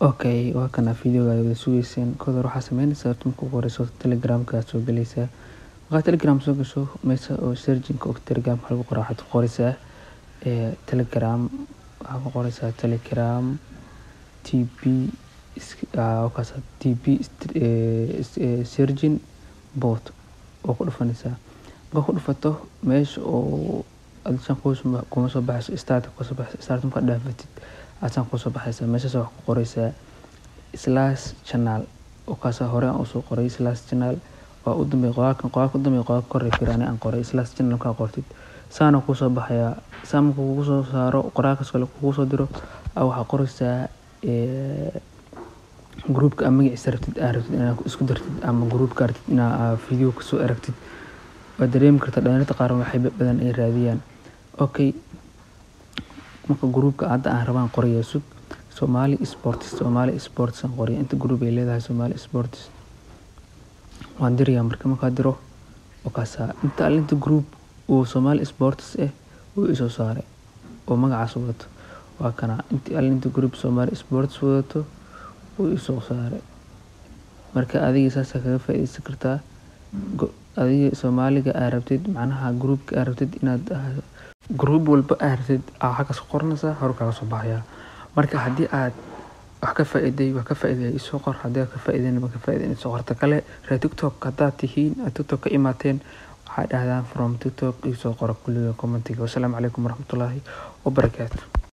Okay, waa kana videoga wada sugeyseen kood hore waxaa sameynaysaa horta marka ugu horeyso telegramka aad soo galaysaa markaad telegram soo gasho meesha oo searchinka oo telegram waxaa lagu qoraa waxaad ku qoraysaa ee telegram waxaa ku qoraysaa telegram tb wakaas tb searching bot oo ku dhufanaysaa markaa ku dhufato meesha oo adishan kuma soo baxayso start kusoo baxayso start markaad dhaafatid adsaan kusoo baxaysaa meeshaas waxaa ku qoraysaa slash channel oo kaasa hore aan usoo qoray slash channel waa u dambeey qoraalkan qoraalka u dambeey qoraalka kor firani aan qoray slash channel markaa qortid saana kusoo baxayaa saa markuu kugu soo saaro qoraalkaas kale kugu soo diro waxaa qoraysaa groupka ama magaciisa rabtid aa rabtid inaad isku dartid ama groupka rabtid inaad video kasoo aragtid waad dareemi kartaa dhalinyarada qaar waxay badan ay raadiyaan okay marka groupka hadda aan rabaan qoraya sug somali sports somali sports aan qoraya inta group ay leedahay somali sports waan dirayaa marka markaa diro wakaasa inta alinta group uu somali sports eh uu isoo saaray oo magacaas wadato waa kana intii alinta group somali sports wadato uu isoo saaray marka adiga saasaa kaga faa'iideysan kartaa adiga soomaaliga aa rabtid macnaha groupka aa rabtid inaad group walba aa rabtid aa xaggaas ku qoranaysaa hor kaaga soo baxayaa marka haddii aad wax ka faa'iiday wax ka faa'iiday isoo qor haddii aad ka faa'iidayn ma ka faa'iidayn isoo qorta kale reer tiktok haddaad tihiin aad tiktok ka imaateen waxaa dhahdaan from tiktok isoo qora kulliga commentiga wasalaamu calaykum waraxmatullaahi wabarakaatu